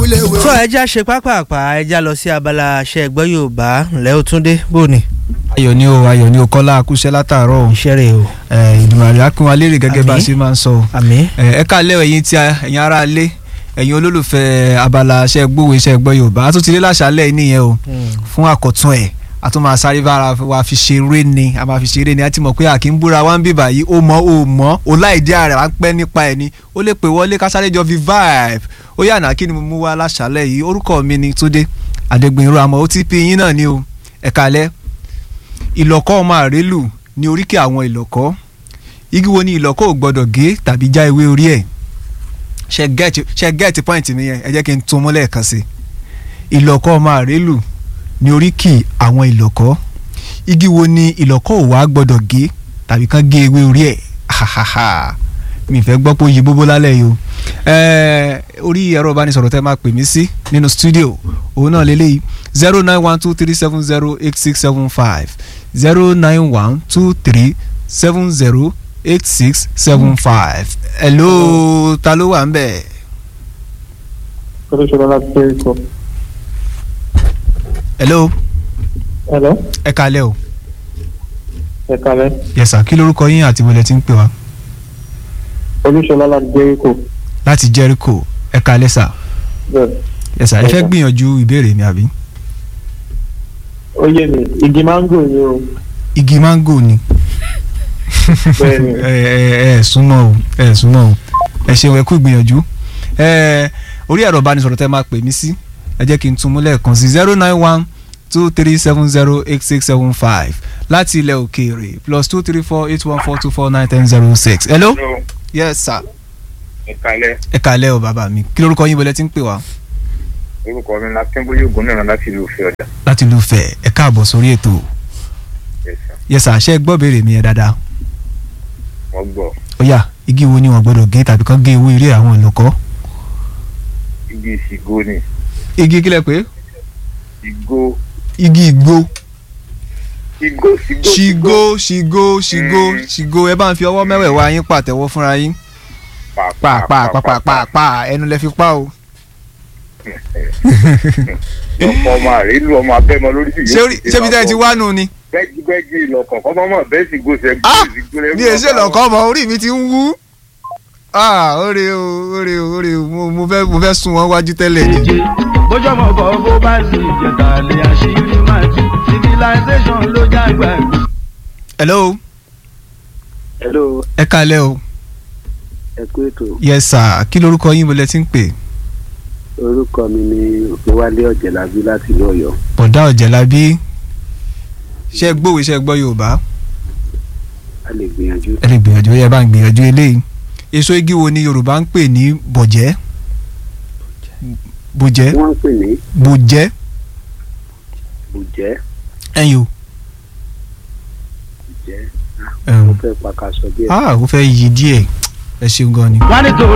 wíléwé. tó ẹja ṣe pápápá ẹja lọ sí abala aṣẹ ẹgbẹ́ yorùbá ńlẹ́ ó túndé bóni ayọ̀ ni o ayọ̀ ni o kọ́lá akúṣẹ́ látàárọ̀ o iṣẹ́ rẹ̀ o ìdùnnàrí akínwá lérè gẹ́gẹ́ bá a Àmín. ṣe máa ń sọ o àmì ẹ káàlẹ́ ẹ̀yin tí a- ẹ̀yin ará ilé ẹ̀yin olólùfẹ́ abala aṣẹ́ gbówó iṣẹ́ gbọ́ yorùbá a tún ti dé láṣálẹ̀ nìyẹn o fún àkọ́tún ẹ̀ a tún máa sáré bára wa fi ṣeré ni a máa fi ṣeré ni a ti mọ̀ pé àkí ń búra wá ń bìbà yìí ó mọ̀ ó mọ̀ ó láìdí ààrẹ wá ń pẹ́ nípa ẹ̀ ni ó lè pè wọlé ká sáré jọ fi vibe ó yànnà kí ni mo mú wá láṣálẹ̀ yìí orúkọ mi ni Túndé Adégbènrò àmọ́ OTP yín náà ni o ẹ káalẹ́ ìlọ̀kọ́ ọmọ àrélù ní oríkì àwọn ìlọ̀kọ́ igi wo ni ìlọ̀kọ́ ò gbọ́dọ̀ gé tàbí já ewé orí ẹ̀ ṣe gẹ́ẹ̀tì ṣe gẹ́ẹ̀tì pọ́ìntì mi yẹn ẹ jẹ́ kí n tún mú lẹ́ẹ̀kan sí i ìlọ̀kọ́ ọmọ àrélù ní oríkì àwọn ìlọ̀kọ́ igi wo ni ìlọ̀kọ́ ò wá gbọ́dọ̀ gé tàbí kán gé ewé orí ẹ̀ hahaha mi fẹ́ gbọ́ pé ó yí bóbó lálẹ́ yìí o ẹ̀ẹ́ orí ẹ̀rọ ìbánisọ̀rọ̀ tẹ́ máa pè mí sí nínú stúdíò òun náà lélẹ́yìí zero nine one two three seven zero eight six seven five zero nine one two three seven zero eight six seven five hello ta ló wà ń bẹ̀. Kọ́lé ṣọlá láti Jẹ́ríkò. hello Hello, ẹ kalẹ́ o ẹ kalẹ́. yes sir kí lorúkọ yín àti wọlé tí ń pè wá Olúṣọlá láti Jẹ́ríkò. láti Jericho ẹ kalẹ́ sir Bẹ́ẹ̀. yes sir ẹ fẹ́ Yes, sir. gbìyànjú ìbéèrè mi àbí. Ó yé mi, igi máńgò ni o. igi mango ni Bẹ́ẹ̀ni. ẹ ẹ ẹ súnmọ́ o ẹ súnmọ́ o ẹ ṣeun ẹ kú ìgbìyànjú ẹ orí ẹ̀rọ ìbánisọ̀rọ̀ tẹ́ máa pè mí sí ẹ jẹ́ kí n tún mú lẹ́ẹ̀kan sí zero nine one two three seven zero eight six seven five láti ilẹ̀ òkèèrè plus two three four eight one four two four nine ten zero six hello Hello, yes sir ìkàlẹ̀ ẹ kàlẹ́ o bàbá mi kí lórúkọ yín bọ́lẹ̀ tí ń pè wá orúkọ mi la kẹ́ńbóyè ògùn náà láti ìlú òfin ọ̀dà. láti ìlú Ifẹ̀ ẹ káàbọ̀ sórí ètò Yes, sir. yes sir ṣé ẹ gbọ́ béèrè mi yẹn dáadáa wọ́n gbọ́ ó yá igi wo ni wọ́n gbọ́dọ̀ gé tàbí kán gé ewé eré àwọn ìlọ́kọ́ igi ìsìgò ni igi kílẹ̀ pé ìgò igi ìgbó ìgò ìsìgò ṣìgó ṣìgò ṣìgó Mm. ṣìgò ẹ bá ń fi ọwọ́ mẹ́wẹ̀ẹ̀wá yín pàtẹ́wọ́ fúnra yín pa pa pa pa pa pa ẹnu lẹ fi pa o. ọmọ ọmọ àrélù ọmọ abẹ́mọ lórí sí ṣé orí- ṣé bí tẹ́ ẹ ti wá nù ni. bẹ́ẹ̀gì bẹ́ẹ̀gì ìlọ̀kàn kọ́ mọ́mọ́ bẹ́ẹ̀ sì gòsè Ah! ìsìgò rẹ̀ bí èsè lọ́kọ́ ọmọ orí mi ti ń wú. ah oore o oore o oore o mo mo fẹ́ mo fẹ́ sún wọn wájú tẹ́lẹ̀ ni. méje bójọ́mọ bọ̀ bó bá sì jẹ̀tà lè àṣírí máa tú civilization ló jágbá ẹ̀. hello Hello, ẹ kalẹ́ o ẹ kú ètò. yes sir kí lorúkọ yín bọ́lẹ̀ tí ń pè. Orúkọ mi ni Òkèwálé Ọ̀jẹ̀lábí láti ìlú Ọ̀yọ́. bọ̀dá ọ̀jẹ̀lábí ṣe gbówó ṣe gbọ́ yorùbá A lè gbìyànjú. ẹ lè gbìyànjú ẹ bá ń gbìyànjú eléyìí èso igi wo ni yorùbá ń pè ní bọ̀jẹ́ bọ̀jẹ́ Wọ́n ń pè ní bọ̀jẹ́ bùjẹ́. ẹ̀yìn o Bùjẹ́. ẹ̀hún. Ó fẹ́ pàkàṣọ díẹ̀. ah ó fẹ́ yí díẹ̀ ẹ ṣeun gan ni. wọ́n ní torí